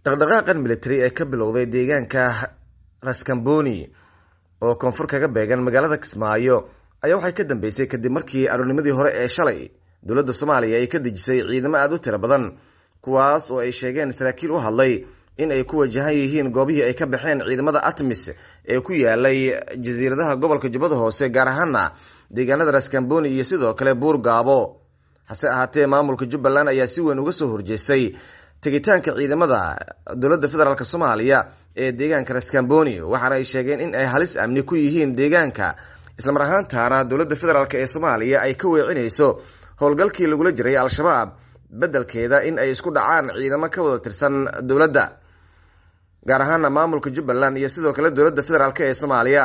dhaqdhaqaaqan military ee ka bilowday deegaanka raskamboni oo koonfur kaga beegan magaalada kismaayo ayaa waxay ka dambeysay kadib markii aroornimadii hore ee shalay dowladda soomaaliya ay ka dejisay ciidamo aada u tiro badan kuwaas oo ay sheegeen saraakiil u hadlay in ay ku wajahan yihiin goobihii ay ka baxeen ciidamada atmis ee ku yaalay jasiiradaha gobolka jubbada hoose gaar ahaana deegaanada raskamboni iyo sidoo kale buur gaabo hase ahaatee maamulka jubbaland ayaa si weyn uga soo horjeestay tegitaanka ciidamada dowladda federaalk soomaaliya ee deegaanka raskamboni waxaana ay sheegeen in ay halis amni ku yihiin deegaanka islamar ahaantaana dowladda federaalk ee soomaaliya ay ka weecinayso howlgalkii lagula jiray al-shabaab beddelkeeda in ay isku dhacaan ciidamo ka wada tirsan dowladda gaar ahaana maamulka jubbaland iyo sidoo kale dowladda federaalk ee soomaaliya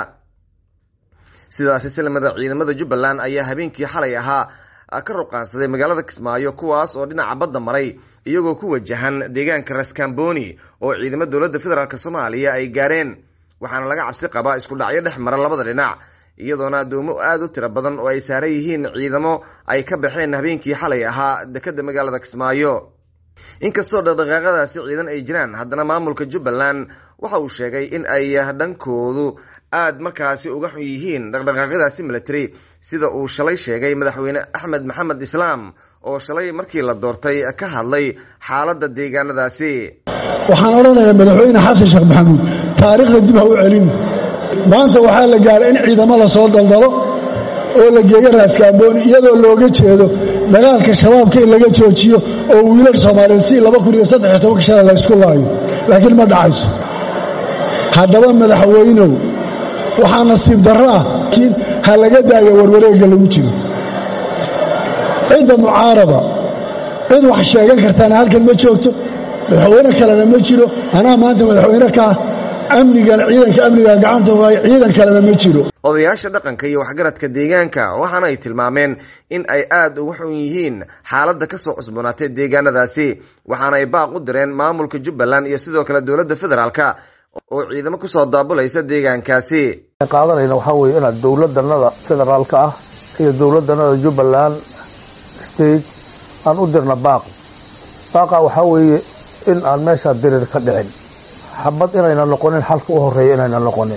sidaasi silmada ciidamada jubbaland ayaa habeenkii xalay ahaa ka ruqaansaday magaalada kismaayo kuwaas oo dhinaca badda maray iyagoo ku wajahan deegaanka raskamboni oo ciidamo dowladda federaalk soomaaliya ay gaareen waxaana laga cabsi qabaa isku dhacyo dhex mara labada dhinac iyadoona addoomo aada u tiro badan oo ay saaran yihiin ciidamo ay ka baxeen habeenkii xalay ahaa dekeda magaalada kismaayo inkastoo dhaqdhaqaaqadaasi ciidan ay jiraan haddana maamulka jubbaland waxa uu sheegay in ay dhankoodu aada markaasi uga xun yihiin dhaqdhaqaaqyadaasi military sida uu shalay sheegay madaxweyne axmed maxamed islaam oo shalay markii la doortay ka hadlay xaaladda deegaanadaasi waxaan odhanayaa madaxweyne xasan sheekh maxamuud taariikhda dib ha u celin maanta waxaa la gaaray in ciidamo la soo daldalo oo la geeyo raaskaabooni iyadoo looga jeedo dagaalka shabaabka in laga joojiyo oo wiilal soomaaliyeed si laba kun iyo saddex iyo tobanka shala la ysku laayo laakiin ma dhacayso haddaba madaxweynow waxaa nasiib darro ah laakiin ha laga daayo warwareegga lagu jiro cidda mucaarada cid wax sheegan kartaana halkan ma joogto madaxweyne kalena ma jiro anaa maanta madaxweyne kaa amnigana ciidanka amniga gacanta waay ciidan kalena ma jiro odayaasha dhaqanka iyo waxgaradka deegaanka waxaana ay tilmaameen in ay aada uga xun yihiin xaaladda kasoo cusboonaatay deegaanadaasi waxaana ay baaq u direen maamulka jubbaland iyo sidoo kale dowladda federaalka oo ciidamo kusoo daabulaysa deegaankaasi qaadanayna waxaa weeye inaad dowladanada federaalka ah iyo dowladanada jubbaland state aan u dirna baaq baaqa waxaa weeye in aan meeshaa dirir ka dhicin xabad inayna noqonin xalka u horeeya inayna noqonin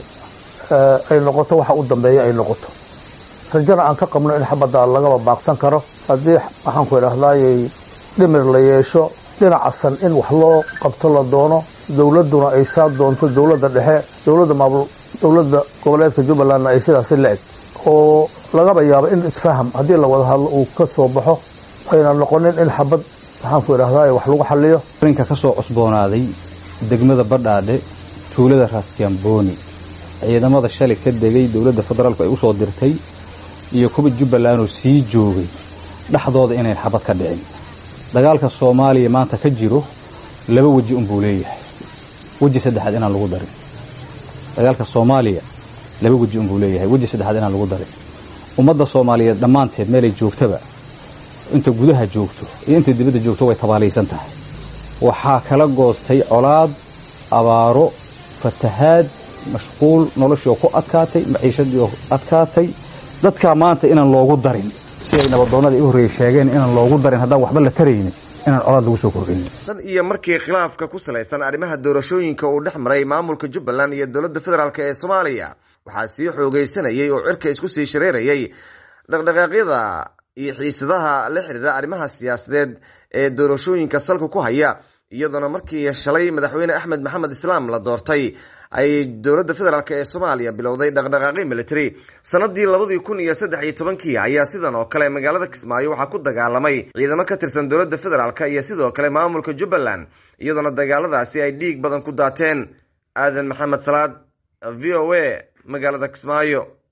ay noqoto waxa u dambeeya ay noqoto rajana aan ka qabno in xabadda lagaba baaqsan karo haddii waxaan ku idhaahdayay dhimir la yeesho dhinacasan in wax loo qabto la doono dowladduna ay saa doonto dowladda dhexe dowladda maamul dowladda goboleedka jubbalandna ay sidaasi la eg oo lagaba yaabo in isfaham haddii la wada hadlo uu ka soo baxo ayna noqonin in xabad waxaan ku idhahday wax lagu xaliyo arrinka ka soo cusboonaaday degmada badhaadhe tuulada raaskamboni ciidamada shalay ka degay dowladda federaalku ay u soo dirtay iyo kuwa jubbalandoo sii joogay dhexdooda inayn xabad ka dhicin dagaalka soomaaliya maanta ka jiro laba weji unbuu leeyahay weji saddexaad inaan lagu darin dagaalka soomaaliya laba weji unbuu leeyahay weji saddexaad inaan lagu darin ummadda soomaaliyeed dhammaanteed meelay joogtaba inta gudaha joogto iyo inta dibadda joogto way tabaalaysan tahay waxaa kala goostay colaad abaaro fatahaad mashquul noloshii oo ku adkaatay maciishadii oo adkaatay dadkaa maanta inaan loogu darin siday nabadoonnadii u horreeyey sheegeen inaan loogu darin haddaan waxba la taraynin inaan colaad lagu soo kordhinin tan iyo markii khilaafka ku salaysan arrimaha doorashooyinka uu dhex maray maamulka jubbaland iyo dowladda federaalk ee soomaaliya waxaa sii xoogaysanayay oo cirka isku sii shareerayay dhaqdhaqaaqyada iyo xiisadaha la xidhiira arrimaha siyaasadeed ee doorashooyinka salka ku haya iyadoona markii shalay madaxweyne axmed maxamed islaam la doortay ay dowladda federaalk ee soomaaliya bilowday dhaqdhaqaaqi military sanadii labadii kun iyo saddex iyo tobankii ayaa sidan oo kale magaalada kismaayo waxaa ku dagaalamay ciidamo ka tirsan dowladda federaalk iyo sidoo kale maamulka jubbaland iyadoona dagaaladaasi ay dhiig badan ku daateen aadan maxamed salaad v o a magaalada kismaayo